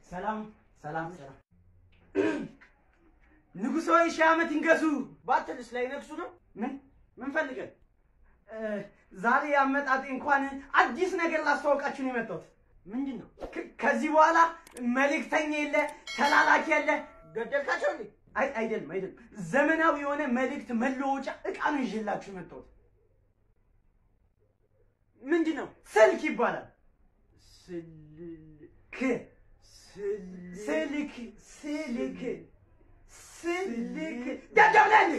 ሰላም ሰላም ሰላም። ንጉሥ ሆይ ሺህ ዓመት ይንገሱ ባትልስ ላይ ነግሱ ነው። ምን ምን ፈልገን? ዛሬ አመጣጤ እንኳን አዲስ ነገር ላስተዋወቃችሁ ነው የመጣሁት። ምንድን ነው? ከዚህ በኋላ መልእክተኛ የለ ተላላኪ የለ። ገደልካቸው እንዴ? አይ አይደለም አይደለም። ዘመናዊ የሆነ መልእክት መለወጫ እቃ ነው ይዤላችሁ የመጣሁት። ምንድን ነው? ስልክ ይባላል። ስልክ ስልክ ስልክ ስልክ ደደብለን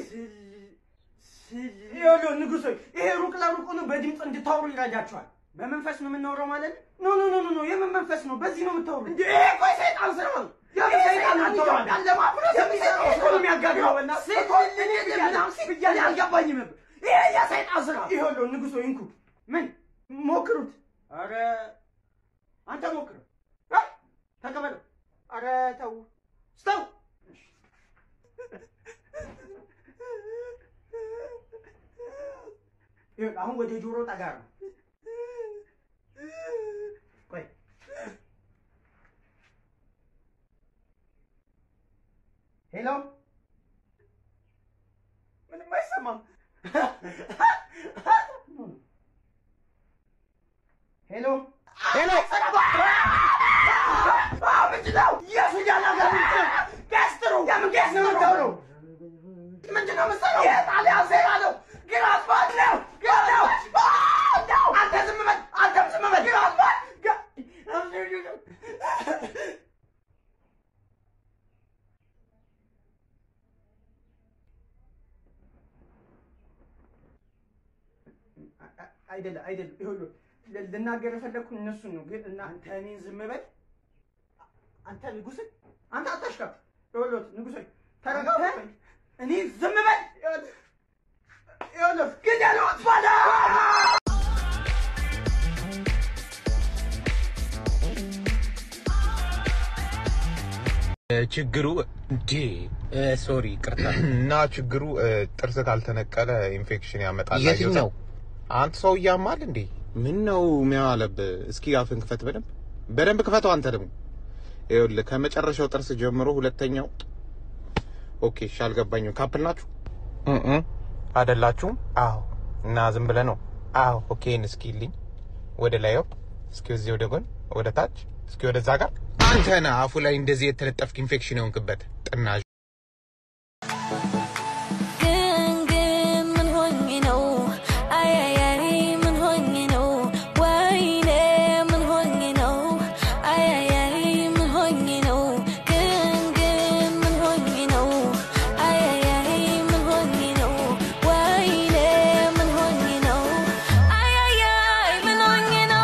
ይኸውልህ ንጉሥ ሆይ ይሄ ሩቅ ለሩቅ ነው፣ በድምፅ እንድታወሩ ይረዳችኋል። በመንፈስ ነው የምናወራው ማለት ነው? ኖ ኖ ኖ ኖ ኖ የምን መንፈስ ነው? በዚህ ነው የምታወሩ እንዴ? ይሄ እኮ የሰይጣን ስራ ነው። የምን ሰይጣን ነው የምታወራው? ለማፍረስ የሚሰራው እኮ ነው የሚያጋግረው። በእናትህ ምናምን ሲል ብያለሁ፣ አልገባኝም ነበር። ይሄ የሰይጣን ስራ። ይኸውልህ ንጉሥ ሆይ እንኩ ምን ሞክሩት። ኧረ አንተ ሞክረው ተቀበለው። ኧረ ተው ስተው አሁን ወደ ጆሮ ጠጋ ነው። ቆይ ሄሎ፣ ምንም አይሰማም። ሄሎ ሄሎ፣ ምንድን ነው የሱዳን ሀገር ገስትሩ የምን ገስ ነው የምታወራው? ምንድን ነው የምትሰራው? የጣሊያን ዜና ነው። ግን አስፋልት ነው ነው ነው። አንተ ዝም በል፣ አንተም ዝም በል። ግን አስፋልት አይደለም አይደለም። ይኸውልህ ልናገር የፈለግኩት እነሱን ነው። ግን እና አንተ እኔን ዝም በል። አንተ ንጉሥ፣ አንተ አታሽካፍ። ይኸውልህ ንጉሥ ተረጋግተህ እኔ ዝም በል። ይኸውልህ ግደለው፣ አጥፋለሁ። ችግሩ እንዴ ሶሪ ቅርታ እና ችግሩ ጥርስ ካልተነቀለ ኢንፌክሽን ያመጣል። የትኛው አንተ ሰው እያማል እንዴ? ምን ነው የሚያለብህ እስኪ አፍን ክፈት በደንብ በደንብ ክፈተው አንተ ደግሞ ይኸውልህ ከመጨረሻው ጥርስ ጀምሮ ሁለተኛው ኦኬ እሺ አልገባኝም ካፕል ናችሁ አይደላችሁም? አዎ እና ዝም ብለህ ነው? አዎ ኦኬ እስኪ ልኝ ወደ ላይው እስኪ እዚህ ወደ ጎን ወደ ታች እስኪ ወደዛ ጋር አንተ ነህ አፉ ላይ እንደዚህ የተለጠፍክ ኢንፌክሽን የሆንክበት ጥናዥ ግን ግን ምን ሆኜ ነው? አያያይ ምን ሆኜ ነው? ወይኔ ምን ሆኜ ነው? አያያይ ምን ሆኜ ነው? ግን ግን ምን ሆኜ ነው? አያያይ ምን ሆኜ ነው? ወይኔ ምን ሆኜ ነው? አያያይ ምን ሆኜ ነው?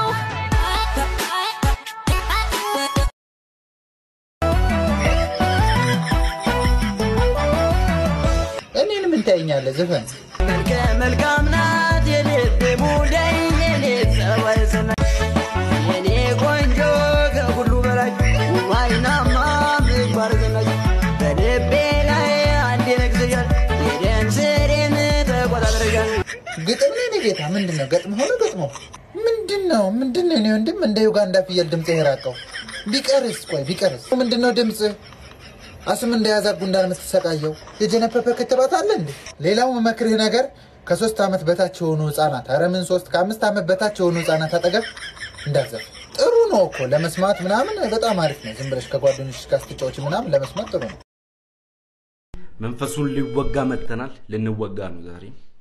እኔን ምን ታየኛለህ? ዘፈን መልከ መልካም ናት የልብ ሙዳይ የኔ ጸባይ ሰናይ የኔ ቆንጆ ከሁሉ በላይ አይናማ ምግባር ዘናይ በልቤ ላይ አንዴ ነግሰሻል የደም ስሬን ተቆጣጥረሻል ግጥም ነው የኔ ጌታ። ምንድን ነው ገጥሞ ሆነ ገጥሞ ምንድን ነው ምንድን ነው? እኔ ወንድም እንደ ዩጋንዳ ፍየል ድምፅ የራቀው ቢቀርስ፣ ቆይ ቢቀርስ ምንድን ነው ድምፅ አስም እንደያዛ ጉንዳን የምትሰቃየው የጀነፐፐ ክትባት አለ እንዴ? ሌላው መመክርህ ነገር ከሶስት ዓመት በታች የሆኑ ህጻናት ኧረ ምን ሶስት ከአምስት ዓመት በታች የሆኑ ህጻናት አጠገብ እንዳዘፍ ጥሩ ነው እኮ ለመስማት ምናምን በጣም አሪፍ ነው። ዝም ብለሽ ከጓደኞች ጋር ስትጫወች ምናምን ለመስማት ጥሩ ነው። መንፈሱን ሊወጋ መጥተናል። ልንወጋ ነው ዛሬ።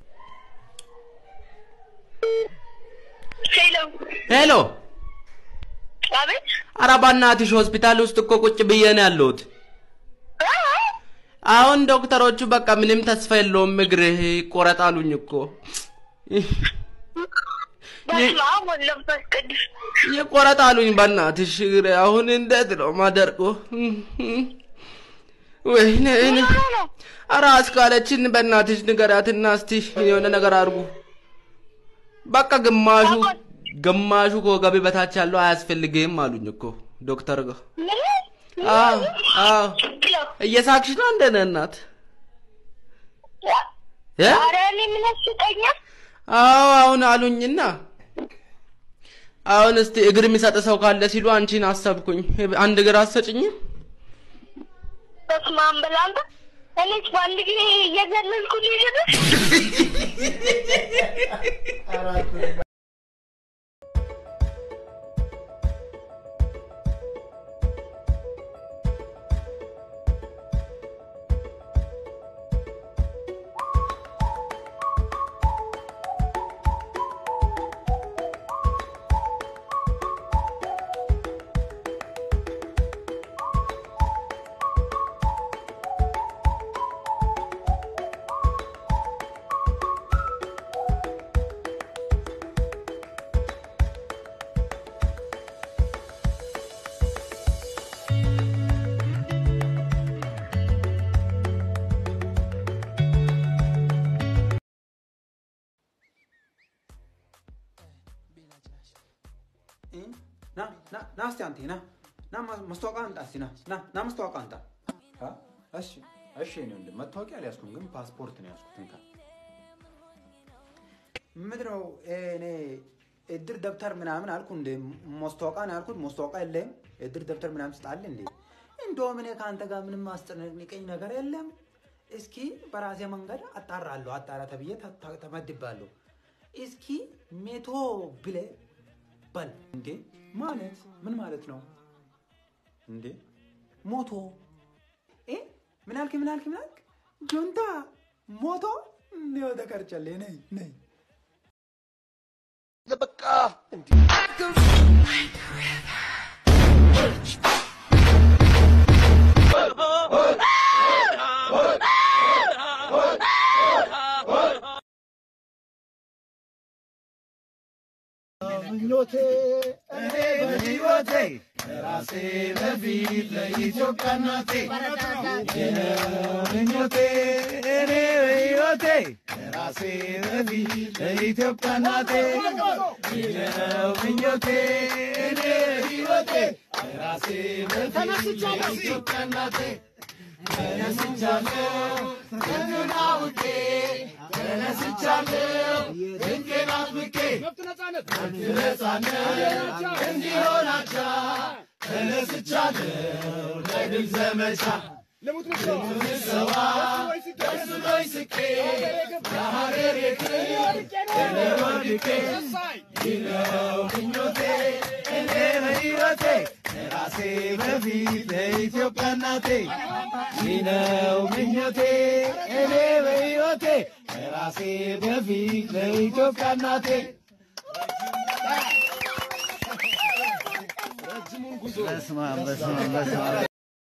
ሄሎ ሄሎ፣ አቤት ኧረ በእናትሽ ሆስፒታል ውስጥ እኮ ቁጭ ብዬ ነው ያለሁት። አሁን ዶክተሮቹ በቃ ምንም ተስፋ የለውም እግርህ ይቆረጣሉኝ እኮ በስመ አብ ወወልድ ወመንፈስ ቅዱስ ይቆረጣሉኝ። በእናትሽ እግሬ አሁን እንዴት ነው ማደርጎ? ወይኔ ምን ሆነ ነው? ኧረ አስካለችን በእናትሽ ንገራትና እስቲ የሆነ ነገር አድርጉ። በቃ ግማሹ ግማሹ ከወገቤ በታች ያለው አያስፈልግም አሉኝ እኮ ዶክተር ጋር። ምን? አዎ አዎ። ሄሎ እየሳቅሽ ነው እንደ እናት እ? ኧረ እኔ ምን ያስቀኛል? አዎ አሁን አሉኝና አሁን እስቲ እግር የሚሰጥ ሰው ካለ ሲሉ አንቺን አሰብኩኝ። አንድ እግር አትሰጭኝም? በስመ አብ በል አንተ። እኔስ በአንድ ጊዜ እየዘለልኩ ልሄድ ነው? ና ና ና እስቲ አንተ ና ና ማስታወቂያ አንጣ እስቲ ና ና ና ማስታወቂያ አንጣ። አ? እሺ እሺ እኔ ወንድም መታወቂያ አልያዝኩም፣ ግን ፓስፖርት ነው ያዝኩት። እንካ ምንድን ነው እኔ እድር ደብተር ምናምን አልኩ እንደ ማስታወቂያ ነው ያልኩት። ማስታወቂያ የለህም እድር ደብተር ምናምን ስጣለህ እንዴ? እንደውም እኔ ከአንተ ጋር ምንም ማስጨነቀኝ ነገር የለም። እስኪ በራሴ መንገድ አጣራለሁ። አጣራ ተብዬ ተ- ተ- ተመድባለሁ። እስኪ ሜቶ ብለህ በል እንዴ ማለት ምን ማለት ነው እንዴ ሞቶ እ ምን አልክ ምን አልክ ምን አልክ ጆንታ ሞቶ ነው ተቀርጨለ ነይ ነይ በቃ ምኞቴ እኔ በሕይወቴ ራሴ በፊት ለኢትዮጵያ እናቴ ምኞቴ እኔ በሕይወቴ ራሴ በፊት ለኢትዮጵያ እናቴ ነው ምኞቴ እኔ በሕይወቴ ራሴ በፊት ለኢትዮጵያ እናቴ ተነስቻለሁ ገና ውዴ ተነስቻለሁ ድንቄን አጥብቄ ነጻነት እንዲሆናቻ ተነስቻለሁ ለድል ዘመቻ ልሰዋ ደስ ብሎኝ ስቄ ለሀገሬ ክብር ወድቄ ይህ ነው ምኞቴ እኔ በሕይወቴ ራሴ በፊት ለኢትዮጵያ እናቴ ይህ ነው ምኞቴ እኔ በሕይወቴ ራሴ በፊት ለኢትዮጵያ እናቴ በስመ አብ በስመ አብ በስመ አብ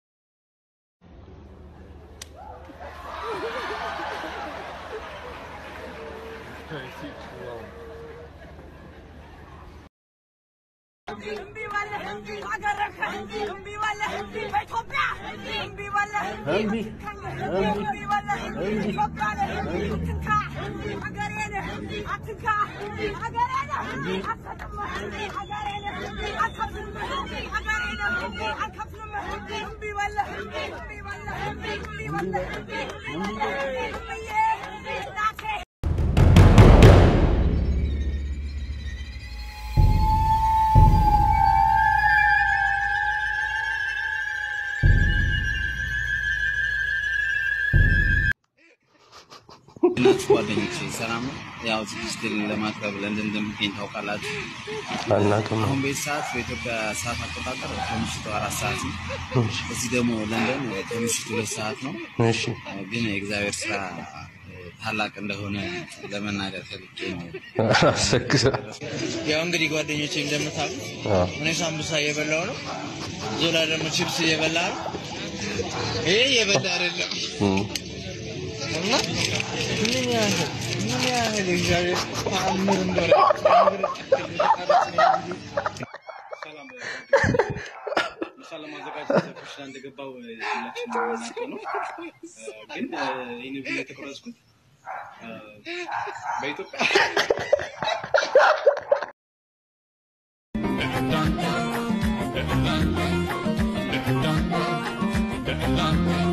እናችሁ ጓደኞቼ ሰላም ነው። ያው ዝግጅትን ለማቅረብ ለንደን እንደምገኝ ታውቃላችሁ። አናውቅም። አሁን በዚህ ሰዓት በኢትዮጵያ ሰዓት አቆጣጠር ከምሽቱ አራት ሰዓት ነው። እዚህ ደግሞ ለንደን ከምሽቱ ሁለት ሰዓት ነው። እሺ ግን የእግዚአብሔር ስራ ታላቅ እንደሆነ ለመናገር ፈልጌ ነው። አሰግሰ ያው እንግዲህ ጓደኞቼ እንደምታውቁት እኔ ሳምቡሳ እየበላሁ ነው። ዞላ ደግሞ ቺፕስ እየበላ ነው። ይሄ እየበላ አይደለም እና ምን ያህል ምን ያህል እግዚአብሔር ተአምር እንደሆነ ምሳ ለማዘጋጀት ኩሽና እንደገባው ሁላችንም የምናውቀው ነው። ግን ይህን ቪዲዮ የተቀረጽኩት በኢትዮጵያ Dun, dun,